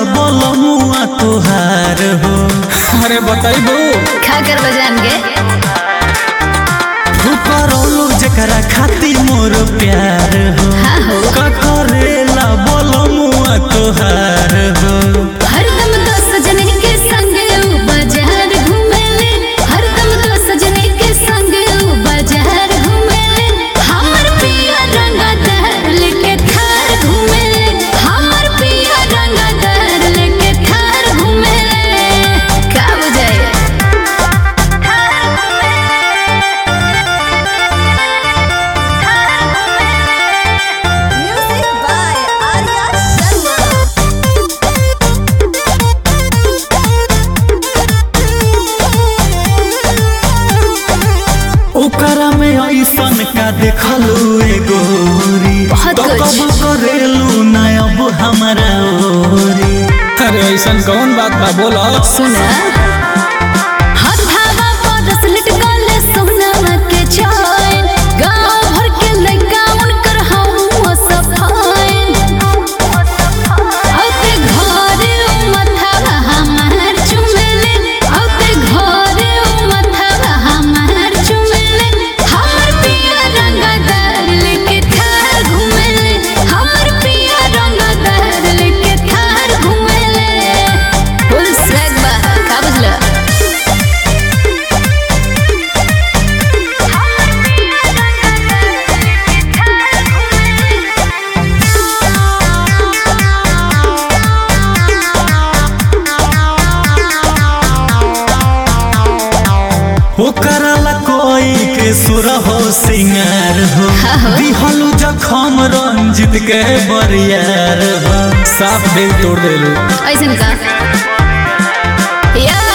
बोलमुआ तुहार हो अरे बताइबू खा कर बजान के करौलू जकरा खातिर मोर प्यार हो हाँ हो का करेला बोलमुआ तुहार हो हरदम तो सजने के संग ऊ बाजार घूमेले हरदम तो सजने के संग ऊ बाजार घूमेले हमर पिया रंगदार लेके थार घूमेले हमर पिया रंगदार लेके थार घूमेले का बुझाए Music by Arya Sharma. ओकरा में ऐसन का देखलू ए गोरी बहुत तो कुछ। कब करेलू ना अब हमारा ओरी अरे ऐसन कौन बात बा बोलो सुना हथावा परस लटकल सोनावा के चैन गांव भर के लइका उनकर हवा सफाइन औते घरे उ मथावा हमार चुमेले औते घरे उ मथावा हमार चुमेले हमर पिया रंगदार लेके थार घुमेले हमर पिया रंगदार लेके थार घुमेले फुल स्वैग बा का बुझला ओकरा ला कोई के सुर हो सिंगार हो दिहलू जखम रंजित के बरियार हो साफ दिल तोड़ देलू ऐसन का या